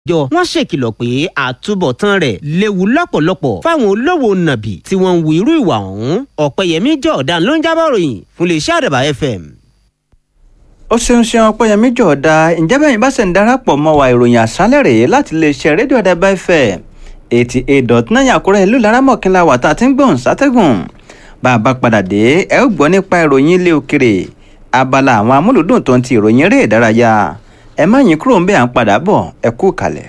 jọ wọ́n ṣèkìlọ̀ pé àtúbọ̀tán rẹ̀ léwu lọ́pọ̀lọpọ̀ fáwọn olówó nàbì tí wọ́n ń wu irú ìwà ọ̀hún ọ̀pẹ̀yẹmí jọ̀ọ̀dán ló ń jábọ̀ ròyìn fún iléeṣẹ́ àdàbà fm. ó ṣeun ṣeun ọpẹ́yẹmí jọ̀ọ̀dá ǹjẹ́ bẹ́ẹ̀ bá ṣe ń darapọ̀ mọ́ wa ìròyìn àṣálẹ̀ rèé láti iléeṣẹ́ rédíò àdàbà fm eighty eight dot nine àkúrẹ́ ìlú laramọ̀kínlá wà tá a ti ń gbọ̀n sátẹ́gùn bá a bá padà dé ẹ ó gbọ́ nípa ìròyìn ilé òkèrè abala àwọn amúlùdùn tó ń ti ìròyìn eré ìdárayá ẹ má yín kúrò ń bẹ́ẹ̀ à ń padà bọ̀ ẹ kú kalẹ̀.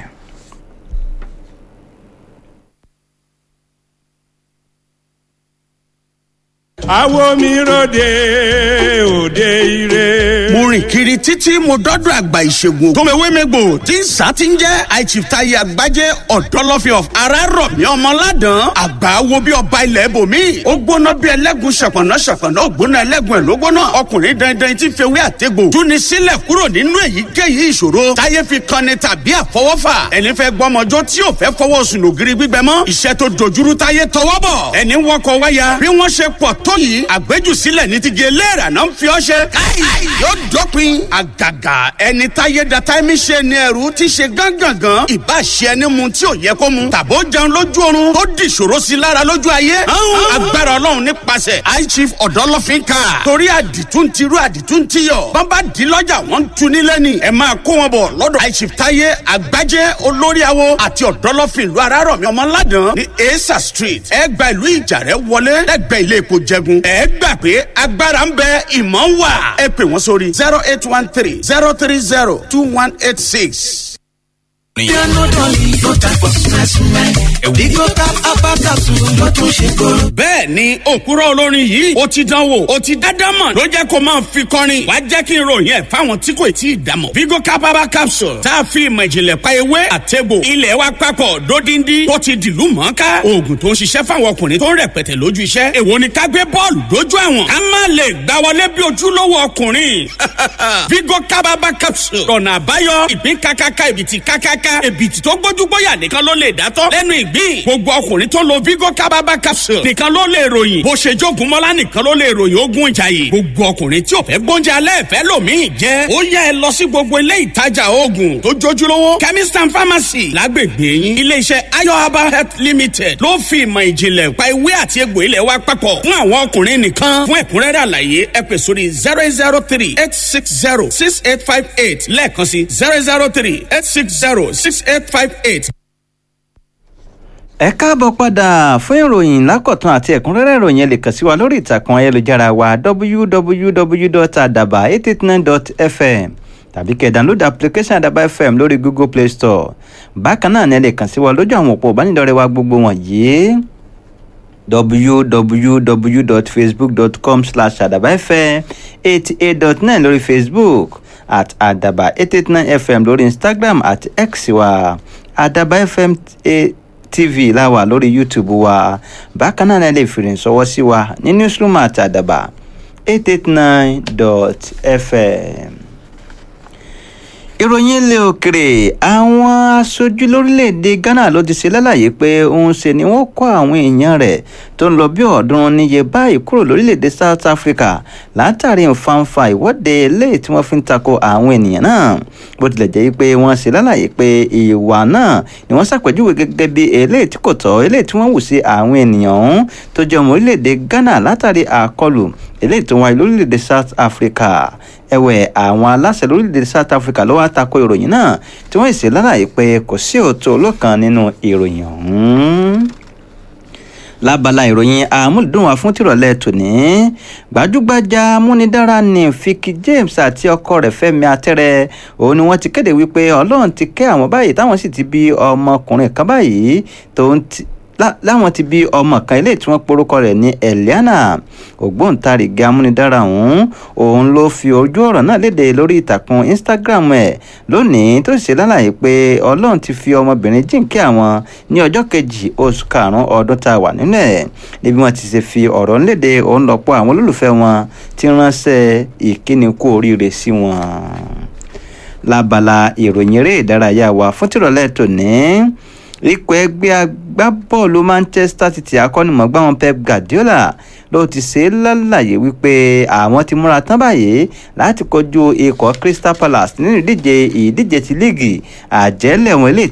àwo mi ròde òde ire. mo rìn kiri títí mo dọ́dọ̀ àgbà ìṣègùn tòmẹ̀wémẹ́gbò tí ń sá ti ń jẹ́ àìchìftayi àgbájé ọ̀dọ́lọ́fin of arárọ̀mí ọmọládàn àgbà wo bí ọba ilẹ̀ ibòmí ó gbóná bí ẹlẹ́gùn ṣọ̀pọ̀nà ṣọ̀pọ̀nà ó gbóná ẹlẹ́gùn ẹ̀ ló gbóná ọkùnrin dandan tí fewé àtẹ́gbò túni sílẹ̀ kúrò nínú èyíkéyìí ìṣòro táyé fi kanni tàbí àfọwọ́fà ẹni fẹ́ gbọ́mọjọ́ tí ò fẹ́ fọwọ́ sùn ògiri gbígbẹ mọ́ iṣẹ́ tó dojúrú táyé tọwọ́ bọ̀ ẹni wọkọ̀ wáyà bí wọ́n ṣe pọ̀ tó yìí àgbéjùsílẹ̀ ní ti gé léèrà náà ń fi ọ́ ṣe. káì yóò dópin àgàgà ẹni táyé da táìmì ṣe ni ẹrú ti ṣe gángangan ìbá ṣe ẹni mu tí ò yẹ kó mu tàbó jẹun lójú oorun tó di ìṣòro sí lára lójú ayé. agbára ọlọ́run nípasẹ̀ high chief ọ̀dọ́lọ́fín ká torí àdìtún ti rú àdìtún ti yọ bàbá di lọ́jà wọ́n ń tu nílẹ̀ ni ẹ máa kó wọn bọ̀ lọ́dọ̀ high chief táyé àgbájé olórí awo àti ọ̀dọ́lọ́fín ìlú arárọ̀mí ọmọládàn ní esa street ẹ gba ìlú ìjàrẹ́ wọlé lẹ́gbẹ̀ẹ́ ilé epo jẹgun ẹ gbà pé agbára ń bẹ ìmọ̀ ń wà ẹ pè wọ́n sórí zero eight one three zero three zero two one eight six. bẹ́ẹ̀ ni òkúrọ̀ olórin yìí ó ti dán wò ó ti dáadáa mọ̀ ló jẹ́ kó máa fi kọrin wá jẹ́ kí n ròyìn ẹ̀ fáwọn tí kò tí ì dámọ̀. vigo capaba capsule tá a fi ìmọ̀ ìjìnlẹ̀ pa ewé àtẹ̀bò ilẹ̀ wa papọ̀ dódindi tó ti dìlú mọ́ká oògùn tó ń ṣiṣẹ́ fáwọn ọkùnrin tó ń rẹpẹtẹ lójú iṣẹ́ èwo ni ká gbé bọ́ọ̀lù dójú àwọn ká má lè gbá wọlé bí ojúlówó ọkùnrin vigo capaba capsule ọ̀nà àbáyọ ìpín kákáká ìbìtì kákáká èbìtì tó gbójú gbóyà nìkan ló lè dátọ́ lẹ́nu ìgbín gbogbo ọkùnrin tó lo vigo kábàbà capsule nìkan ló lè ròyìn bó ṣe jogun mọ́lá nìkan ló lè ròyìn ogun ìjàyè gbogbo ọkùnrin tí ò fẹ́ gbóúnjẹ alẹ́ fẹ́ lòmíì jẹ́ ó yẹ ẹ lọ sí gbogbo ilé ìtajà oògùn tó jójúlówó chemist and pharmacy lágbègbè yín iléeṣẹ́ ayo herbal health limited ló fi ìmọ̀ ìjìnlẹ̀ pa ewé àti egbò ilẹ̀ wa papọ̀ fún àwọn ọkùnrin nìkan fún ẹ̀kúnrẹ́rẹ́ àlàyé ẹ pè sórí zero zero three eight six zero six eight five eight lẹ́ẹ̀kan sí zero zero three eight six zero six eight five eight. ẹ káàbọ̀ padà fún ìròyìn lákọ̀tún àti ẹ̀kúnrẹ́rẹ́ ìròyìn ẹ lè kàn sí wa lórí ìtàkùn ayélujára wa www.adaba889.fm tàbí kẹ́ download application adaba fm lórí google play store bákan náà ni ẹ lè kàn sí wa lójú àwọn òpó ìbánidọ́rẹ̀ẹ́ wa gbogbo wọ̀nyí www.facebook.com slash adabafm eighty eight dot nine lórí facebook at adaba eight eight nine fm lórí instagram at x wa adaba fm tv láwà lórí youtube wa bákan náà lè fi rìn sọwọ́ sí wa ní newsroom at adaba eight eight nine dot fm ìròyìn ilé òkèrè àwọn aṣojú lórílẹ̀‐èdè ghana ló ti ṣe lálàyé pé òun ṣe ni wọ́n kọ́ àwọn èèyàn rẹ̀ tó ń lọ bí ọ̀ọ́dúnrún níye báyìí kúrò lórílẹ̀‐èdè south africa látàrí nfanfa ìwọ́de eléyìí tí wọ́n fi ń tako àwọn ènìyàn náà bó tilẹ̀ jẹ́ pé wọ́n ṣe lálàyé pé ìwà náà ni wọ́n ṣàpèjúwe gẹ́gẹ́ bí eléyìí tí kò tọ́ eléyìí tí wọ́n wù sí àwọn ènìyàn ọ̀hún tó jẹ́ ọmọ orílẹ̀‐èdè ghana látàrí àkọlù eléyìí tó wáyé lórílẹ̀‐èdè south africa ẹ̀wẹ̀ àwọn aláṣẹ lórílẹ̀‐èdè south africa ló wá tako ìròyìn náà tí wọ́n sì lálàyé pé kò sí òótọ́ olókan nínú ìròyìn ọ̀hún lábala ìròyìn àmúlùdùn wa fún tìrọ̀lẹ́ tòní gbajúgbajà múnidára ní Vicky James àti ọkọ rẹ̀ Fẹ́mi Atẹ́rẹ́ òun ni wọ́n ti kéde wípé Ọlọ́run ti kẹ́ àwọn báyìí táwọn sì ti bí ọmọkùnrin kan báyìí tó ń ti láwọn ti bí ọmọ kan ilé tí wọ́n porúkọ rẹ̀ ní Eliana ògbóǹtarìgì amúnidára ọ̀hún òun ló fi ojú ọ̀rọ̀ náà léde lórí ìtàkùn Instagram ẹ̀ lónìí tó sì ṣe lálàyé pé Ọlọ́run ti fi ọmọbìnrin jíǹkí àwọn ní ọjọ́ kejì oṣù karùn-ún ọdún tá a wà nínú ẹ̀ níbi wọ́n ti ṣe fi ọ̀rọ̀ ńlédè òun lọ́pọ̀ àwọn olólùfẹ́ wọn ti ránṣẹ́ ìkíni kú oríire sí wọn lábala ìròyìn eré ìdárayá wa fún tìrọ̀lẹ́ tòní ikọ̀ ẹgbẹ́ agbábọ́ọ̀lù manchester city akọ́nimọ̀gbá wọn pep guardiola ló ti ṣe é lálàyé wípé àwọn ti múra tán báyìí láti kojú ikọ̀ crystal palace nínú ìdíje ìdíje ti líìgì àjẹlẹ̀ wọn eléyìí